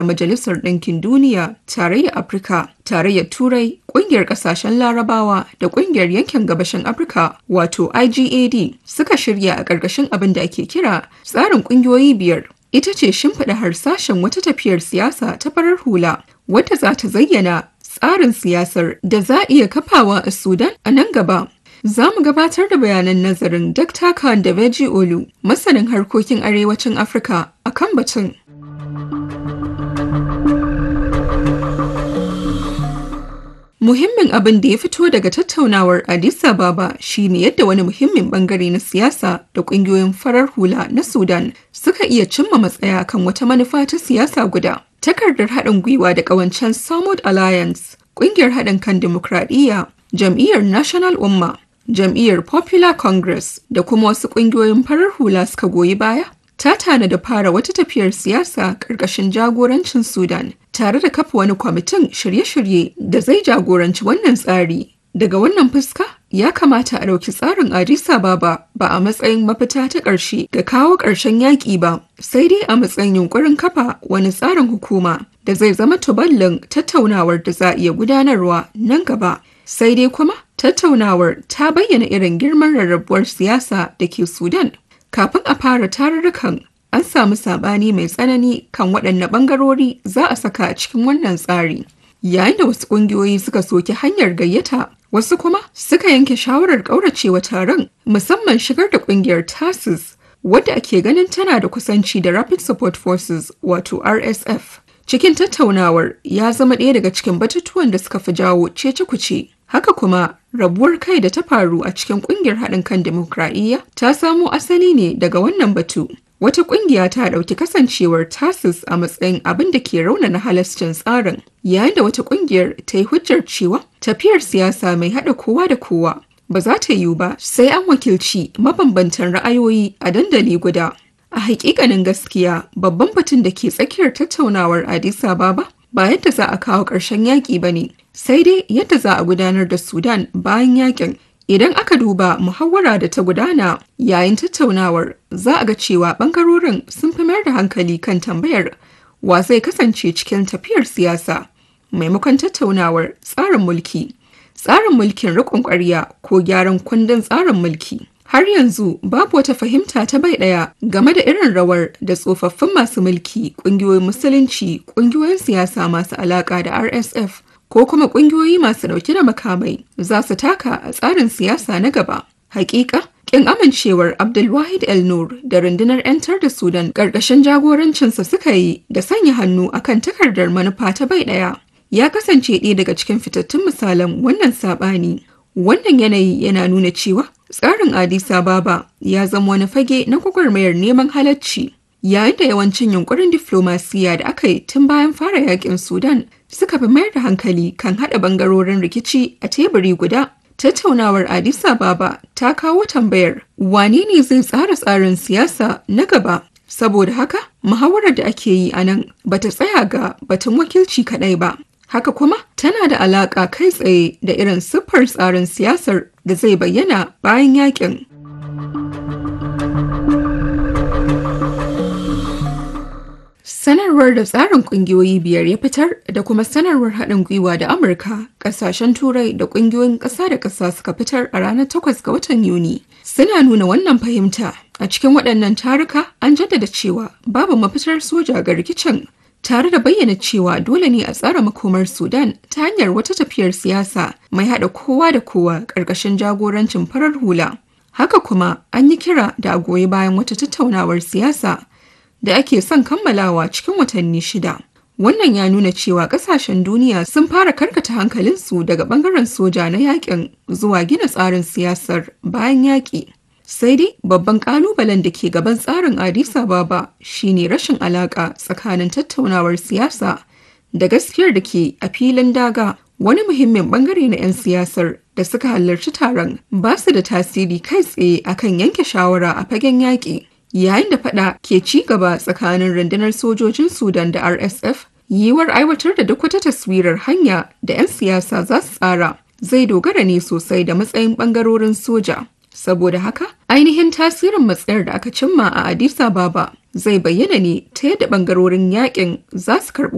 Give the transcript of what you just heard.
Majalisar Ɗinkin Duniya, Tarayyar Afirka, Tarayyar Turai, Ƙungiyar Ƙasashen Larabawa da Ƙungiyar Yankin Gabashin Afirka wato IGAD suka shirya a ƙarƙashin abin da ake kira tsarin ƙungiyoyi biyar. Ita ce shimfiɗa harsashen wata tafiyar siyasa ta farar hula wadda za ta zayyana tsarin siyasar da za a iya kafawa a Sudan a nan gaba. Za mu gabatar da bayanan nazarin Dr. Khan da Beji Olu, masanin harkokin arewacin Afirka a kan batun. Muhimmin abin da ya fito daga tattaunawar Addis Ababa shine yadda wani muhimmin bangare na siyasa da kungiyoyin farar hula na Sudan suka iya cimma matsaya kan wata manufa ta siyasa guda. Takardar haɗin gwiwa da ƙawancen Samud Alliance, ƙungiyar haɗin kan dimokuraɗiyya, jam'iyyar National Umma, jam'iyyar Popular Congress da kuma wasu ƙungiyoyin farar hula suka goyi baya. Ta tana da fara wata tafiyar siyasa ƙarƙashin jagorancin Sudan tare da kafa wani kwamitin shirye-shirye da zai jagoranci wannan tsari. Daga wannan fuska, ya kamata a ɗauki tsarin Addis Ababa ba a matsayin mafita ta ƙarshe ga kawo ƙarshen yaƙi ba, sai dai a matsayin yunƙurin kafa wani tsarin hukuma da zai zama tuballin tattaunawar da za a iya gudanarwa nan gaba. Sai dai kuma tattaunawar ta bayyana irin girman rarrabuwar siyasa da ke Sudan. Kafin a fara tarurrukan an samu sabani mai tsanani kan waɗanne ɓangarori za a saka a cikin wannan tsari. Yayin da wasu ƙungiyoyi suka soki hanyar gayyata, wasu kuma suka yanke shawarar ƙauracewa taron musamman shigar da ƙungiyar TASIS wadda ake ganin tana da kusanci da Rapid Support Forces wato RSF. Cikin tattaunawar ya zama ɗaya daga cikin batutuwan da suka fi jawo cece-kuce. Haka kuma rabuwar kai da ta faru a cikin kungiyar haɗin kan demokradiyya ta samo asali ne daga wannan batu. Wata kungiya ta ɗauki kasancewar tasis a matsayin abin da ke raunana halascin tsarin, yayin da wata kungiyar ta yi hujjar cewa tafiyar siyasa mai haɗa kowa da kowa ba za ta yiwu ba sai an wakilci mabambantan ra'ayoyi a dandali guda. A hakikanin gaskiya babban batun da ke tsakiyar tattaunawar Addis Ababa ba yadda za a kawo ƙarshen yaƙi ba ne, sai dai yadda za a gudanar da Sudan bayan yaƙin. Idan aka duba muhawara da ta gudana yayin tattaunawar za a ga cewa ɓangarorin sun fi mayar da hankali kan tambayar wa zai kasance cikin tafiyar siyasa maimakon tattaunawar tsarin mulki, tsarin mulkin riƙon ƙwarya ko gyaran kundin tsarin mulki. Har yanzu babu wata fahimta ta bai ɗaya game da irin rawar da tsofaffin masu mulki, ƙungiyoyin musulunci, ƙungiyoyin siyasa masu alaƙa da RSF ko kuma ƙungiyoyi masu ɗauke da makamai za su taka a tsarin siyasa na gaba. Hakika, kin amincewar Abdulwahid El Nur da rundunar 'yantar da Sudan ƙarƙashin jagorancinsa suka yi da sanya hannu akan takardar manufa ta bai ɗaya. Ya kasance ɗaya daga cikin fitattun misalan wannan saɓani. Wannan yanayi yana nuna cewa tsarin Addis Ababa ya zama wani fage na gwagwarmayar neman halacci. Yayin da yawancin yunkurin diflomasiya da aka yi tun bayan fara yakin Sudan suka fi mayar da hankali kan haɗa bangarorin rikici a teburi guda. Tattaunawar Addis Ababa ta kawo tambayar wane ne zai tsara tsarin siyasa na gaba saboda haka muhawarar da ake yi a nan bata tsaya ga batun wakilci kaɗai ba haka kuma tana da alaƙa kai tsaye da irin siffar tsarin siyasar da zai bayyana bayan yakin. Sanarwar da tsarin kungiyoyi biyar ya fitar da kuma sanarwar haɗin gwiwa da Amurka, ƙasashen Turai da ƙungiyoyin ƙasa da ƙasa suka fitar a ranar 8 ga watan Yuni. Suna nuna wannan fahimta a cikin waɗannan taruka an jaddada cewa babu mafitar soja ga rikicin tare da bayyana cewa dole ne a tsara makomar Sudan ta hanyar wata tafiyar siyasa mai haɗa kowa da kowa ƙarƙashin jagorancin farar hula. Haka kuma an yi kira da a goyi bayan wata tattaunawar siyasa da ake son kammalawa cikin watanni shida. Wannan ya nuna cewa kasashen duniya sun fara karkata hankalinsu daga bangaren soja na yakin zuwa gina tsarin siyasar bayan yaƙi. Sai dai babban ƙalubalen da ke gaban tsarin Addis Ababa shine rashin alaƙa tsakanin tattaunawar siyasa da gaskiyar da ke a filin daga wani muhimmin bangare na 'yan siyasar da suka halarci taron ba su da tasiri kai tsaye akan yanke shawara a fagen yaƙi. yayin da fada ke ci gaba tsakanin rundunar sojojin sudan da rsf yiwuwar aiwatar da duk wata taswirar hanya da 'yan siyasa za su tsara zai dogara ne sosai da matsayin bangarorin soja saboda haka ainihin tasirin matsayar da aka cimma a addis ababa zai bayyana ne ta yadda bangarorin yakin za su karɓi